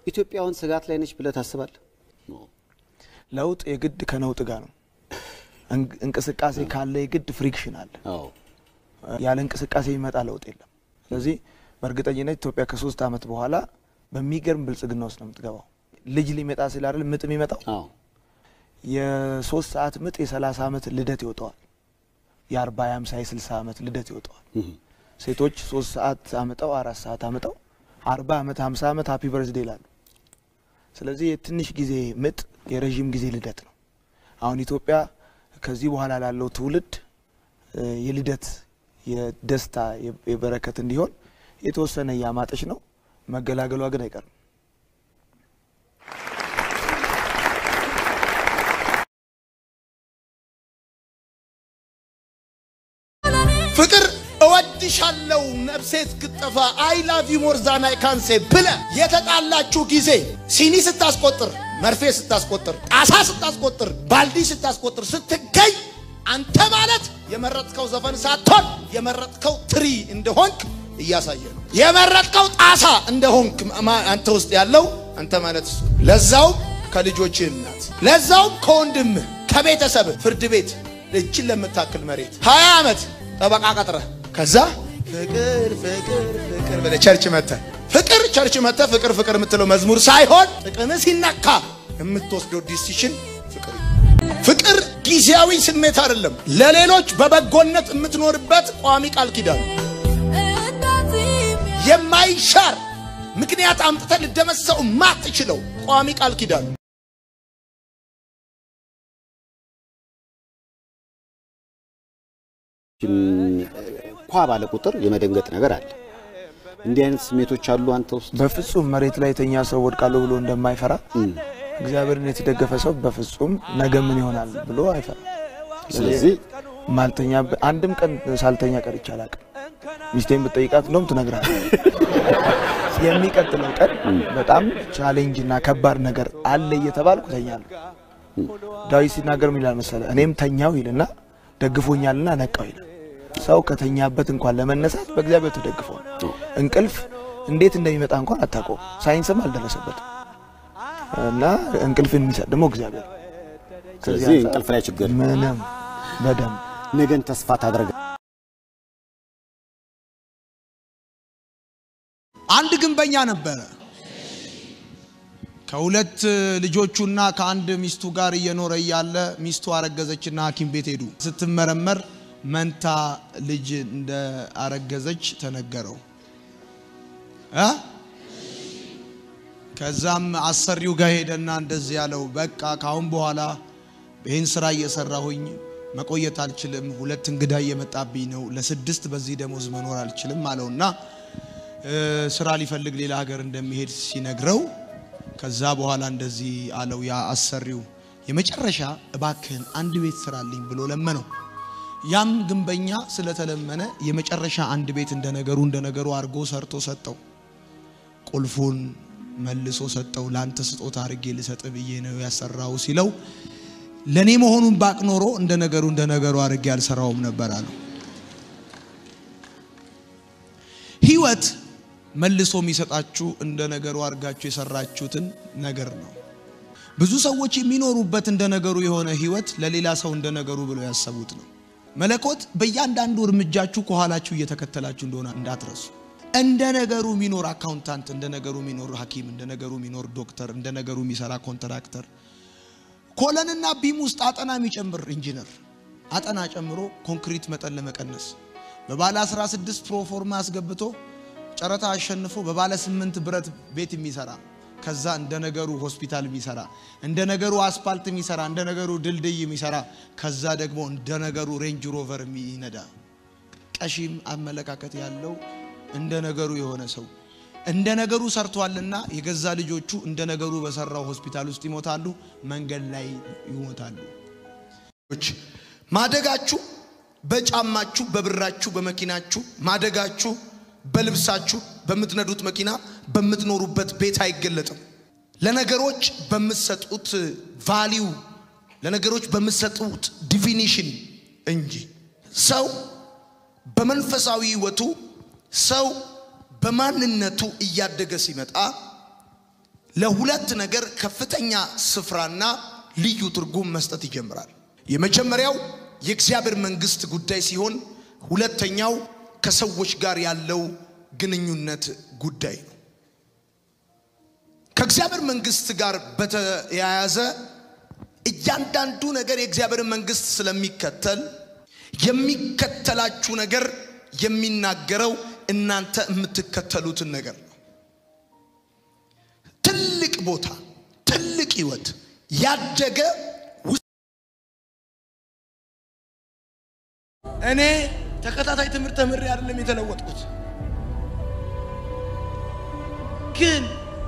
ኢትዮጵያውን ስጋት ላይ ነች ብለህ ታስባለህ? ለውጥ የግድ ከነውጥ ጋር ነው። እንቅ- እንቅስቃሴ ካለ የግድ ፍሪክሽን አለ። አዎ ያለ እንቅስቃሴ የሚመጣ ለውጥ የለም። ስለዚህ በእርግጠኝነት ኢትዮጵያ ከሶስት ዓመት በኋላ በሚገርም ብልጽግና ውስጥ ነው የምትገባው። ልጅ ሊመጣ ሲል አይደል ምጥ የሚመጣው አዎ የሶስት ሰዓት ምጥ የሰላሳ ዓመት ልደት ይወጣዋል። የአርባ የአምሳ የስልሳ ዓመት ልደት ይወጣዋል። ሴቶች ሶስት ሰዓት አምጠው አራት ሰዓት አምጠው አርባ ዓመት ሀምሳ ዓመት ሀፒ በርዝዴ ይላሉ። ስለዚህ የትንሽ ጊዜ ምጥ የረዥም ጊዜ ልደት ነው። አሁን ኢትዮጵያ ከዚህ በኋላ ላለው ትውልድ እ የልደት የደስታ የ- የበረከት እንዲሆን የተወሰነ እያማጠች ነው። መገላገሏ ግን አይቀርም። ፍቅር እወድሻለሁ ነፍሴ እስክጠፋ አይ ላቭ ዩ ሞር ዛን አይ ካን ሴ ብለ የተጣላችሁ ጊዜ ሲኒ ስታስቆጥር፣ መርፌ ስታስቆጥር፣ ጣሳ ስታስቆጥር፣ ባልዲ ስታስቆጥር ስትገኝ አንተ ማለት የመረጥከው ዘፈን ሳትሆን የመረጥከው ትሪ እንደሆንክ እያሳየ ነው። የመረጥከው ጣሳ እንደሆንክ ማ- አንተ ውስጥ ያለው አንተ ማለት እሱ። ለዛውም ከልጆችህ እናት፣ ለዛውም ከወንድምህ ከቤተሰብህ ፍርድ ቤት እችን ለምታክል መሬት ሀያ ዓመት ጠበቃ ቀጥረህ ከዛ ፍቅር ፍቅር ፍቅር ብለህ ቸርች መጥተህ ፍቅር ቸርች መጥተህ ፍቅር ፍቅር የምትለው መዝሙር ሳይሆን ጥቅምህ ሲነካ የምትወስደው ዲሲሽን ፍቅር ፍቅር ጊዜያዊ ስሜት አይደለም። ለሌሎች በበጎነት የምትኖርበት ቋሚ ቃል ኪዳን የማይሻር ምክንያት አምጥተህ ልደመሰው ማትችለው ቋሚ ቃል ኪዳን ኳ ባለ ቁጥር የመደንገጥ ነገር አለ። እንዲህ አይነት ስሜቶች አሉ አንተ ውስጥ? በፍጹም መሬት ላይ የተኛ ሰው ወድቃለሁ ብሎ እንደማይፈራ እግዚአብሔርን የተደገፈ ሰው በፍጹም ነገ ምን ይሆናል ብሎ አይፈራም። ስለዚህ ማልተኛ አንድም ቀን ሳልተኛ ቀርቼ አላውቅም። ሚስቴን ብጠይቃት እንደውም ትነግራለች። የሚቀጥለው ቀን በጣም ቻሌንጅ እና ከባድ ነገር አለ እየተባልኩ ተኛለሁ። ዳዊት ሲናገር ምን ይላል መሰለ? እኔም ተኛው ይልና ደግፎኛልና ነቃው ይላል። ሰው ከተኛበት እንኳን ለመነሳት በእግዚአብሔር ተደግፎ ነው። እንቅልፍ እንዴት እንደሚመጣ እንኳን አታውቀውም። ሳይንስም አልደረሰበትም። እና እንቅልፍን የሚሰጥ ደግሞ እግዚአብሔር ነው። ከዚህ ስለዚህ አንጻር እንቅልፍ ላይ ችግር ምንም በደንብ ነገን ተስፋ ታደርጋ አንድ ግንበኛ ነበረ። ከሁለት ልጆቹና ከአንድ ሚስቱ ጋር እየኖረ እያለ ሚስቱ አረገዘችና ሐኪም ቤት ሄዱ። ስትመረመር መንታ ልጅ እንደ አረገዘች ተነገረው እ ከዛም አሰሪው ጋር ሄደና እንደዚህ ያለው በቃ ካሁን በኋላ ይህን ስራ እየሰራሁኝ መቆየት አልችልም፣ ሁለት እንግዳ እየመጣብኝ ነው፣ ለስድስት በዚህ ደሞዝ መኖር አልችልም አለውና እ ስራ ሊፈልግ ሌላ ሀገር እንደሚሄድ ሲነግረው ከዛ በኋላ እንደዚህ አለው ያ አሰሪው የመጨረሻ እባክህን አንድ ቤት ስራልኝ ብሎ ለመነው። ያም ግንበኛ ስለተለመነ የመጨረሻ አንድ ቤት እንደነገሩ እንደነገሩ አድርጎ ሰርቶ ሰጠው። ቁልፉን መልሶ ሰጠው። ላንተ ስጦታ አድርጌ ልሰጥ ብዬ ነው ያሰራው ሲለው ለኔ መሆኑን ባቅ ኖሮ እንደ ነገሩ እንደ ነገሩ አድርጌ አልሰራውም ነበር አለው። ህይወት መልሶ የሚሰጣችሁ እንደ ነገሩ አድርጋችሁ የሰራችሁትን ነገር ነው። ብዙ ሰዎች የሚኖሩበት እንደ ነገሩ የሆነ ህይወት ለሌላ ሰው እንደ ነገሩ ብለው ያሰቡት ነው። መለኮት በእያንዳንዱ እርምጃችሁ ከኋላችሁ እየተከተላችሁ እንደሆነ እንዳትረሱ። እንደ ነገሩ የሚኖር አካውንታንት፣ እንደ ነገሩ የሚኖር ሐኪም፣ እንደ ነገሩ የሚኖር ዶክተር፣ እንደ ነገሩ የሚሰራ ኮንትራክተር፣ ኮለንና ቢም ውስጥ አጠና የሚጨምር ኢንጂነር አጠና ጨምሮ ኮንክሪት መጠን ለመቀነስ በባለ 16 ፕሮፎርማ አስገብቶ ጨረታ አሸንፎ በባለ 8 ብረት ቤት የሚሰራ ከዛ እንደ ነገሩ ሆስፒታል የሚሰራ እንደ ነገሩ አስፓልት የሚሰራ እንደ ነገሩ ድልድይ የሚሰራ ከዛ ደግሞ እንደ ነገሩ ሬንጅ ሮቨር የሚነዳ ቀሺም አመለካከት ያለው እንደ ነገሩ የሆነ ሰው እንደ ነገሩ ሰርቷልና የገዛ ልጆቹ እንደ ነገሩ በሰራው ሆስፒታል ውስጥ ይሞታሉ፣ መንገድ ላይ ይሞታሉ። ማደጋችሁ በጫማችሁ፣ በብራችሁ፣ በመኪናችሁ ማደጋችሁ በልብሳችሁ፣ በምትነዱት መኪና፣ በምትኖሩበት ቤት አይገለጥም። ለነገሮች በምትሰጡት ቫሊዩ፣ ለነገሮች በምትሰጡት ዲፊኒሽን እንጂ ሰው በመንፈሳዊ ሕይወቱ ሰው በማንነቱ እያደገ ሲመጣ ለሁለት ነገር ከፍተኛ ስፍራና ልዩ ትርጉም መስጠት ይጀምራል። የመጀመሪያው የእግዚአብሔር መንግስት ጉዳይ ሲሆን ሁለተኛው ከሰዎች ጋር ያለው ግንኙነት ጉዳይ ነው። ከእግዚአብሔር መንግስት ጋር በተያያዘ እያንዳንዱ ነገር የእግዚአብሔር መንግስት ስለሚከተል የሚከተላችሁ ነገር የሚናገረው እናንተ የምትከተሉትን ነገር ነው። ትልቅ ቦታ፣ ትልቅ ህይወት ያደገ እኔ ተከታታይ ትምህርት ተምሬ አይደለም የተለወጥኩት፣ ግን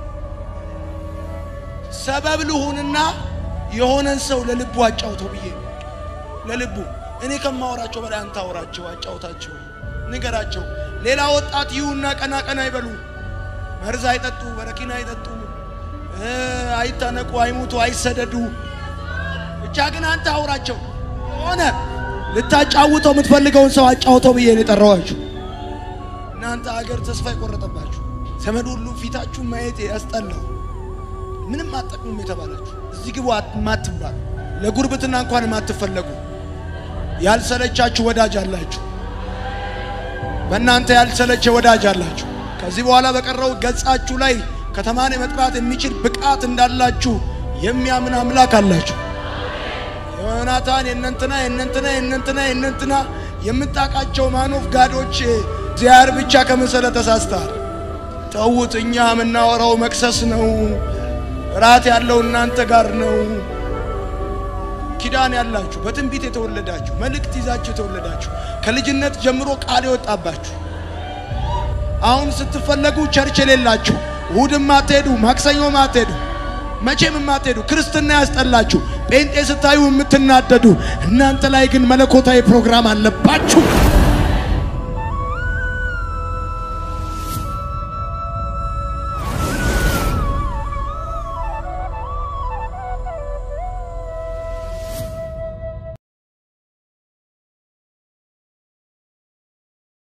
ሰበብ ልሁንና የሆነን ሰው ለልቡ አጫውተው ብዬ ነው። ለልቡ እኔ ከማወራቸው በላይ አንተ አውራቸው፣ አጫውታቸው፣ ንገራቸው። ሌላ ወጣት ይሁና ቀና ቀና አይበሉ፣ መርዝ አይጠጡ፣ በረኪና አይጠጡ፣ አይታነቁ፣ አይሙቱ፣ አይሰደዱ። ብቻ ግን አንተ አውራቸው ሆነ ልታጫውተው የምትፈልገውን ሰው አጫውተው ብዬ ነው የጠራኋችሁ። እናንተ አገር ተስፋ የቆረጠባችሁ ዘመድ ሁሉ ፊታችሁ ማየት ያስጠላው ምንም አጠቅሙም የተባላችሁ እዚህ ግቡ ማትባሉ ለጉርብትና እንኳን የማትፈለጉ ያልሰለቻችሁ ወዳጅ አላችሁ። በእናንተ ያልሰለቸ ወዳጅ አላችሁ። ከዚህ በኋላ በቀረው ገጻችሁ ላይ ከተማን የመጥራት የሚችል ብቃት እንዳላችሁ የሚያምን አምላክ አላችሁ። ዮናታን የእነንትና የእነንትና የእነንትና የእነንትና የምታውቃቸው ማኖፍ ጋዶች እግዚአብሔር ብቻ ከመሰለ ተሳስተሃል። ተውት። እኛ የምናወራው መክሰስ ነው። ራት ያለው እናንተ ጋር ነው። ኪዳን ያላችሁ በትንቢት የተወለዳችሁ መልእክት ይዛችሁ የተወለዳችሁ ከልጅነት ጀምሮ ቃል የወጣባችሁ አሁን ስትፈለጉ ቸርች የሌላችሁ እሑድም አትሄዱ፣ ማክሰኞም አትሄዱ፣ መቼም የማትሄዱ ክርስትና ያስጠላችሁ ጴንጤ ስታዩ የምትናደዱ እናንተ ላይ ግን መለኮታዊ ፕሮግራም አለባችሁ።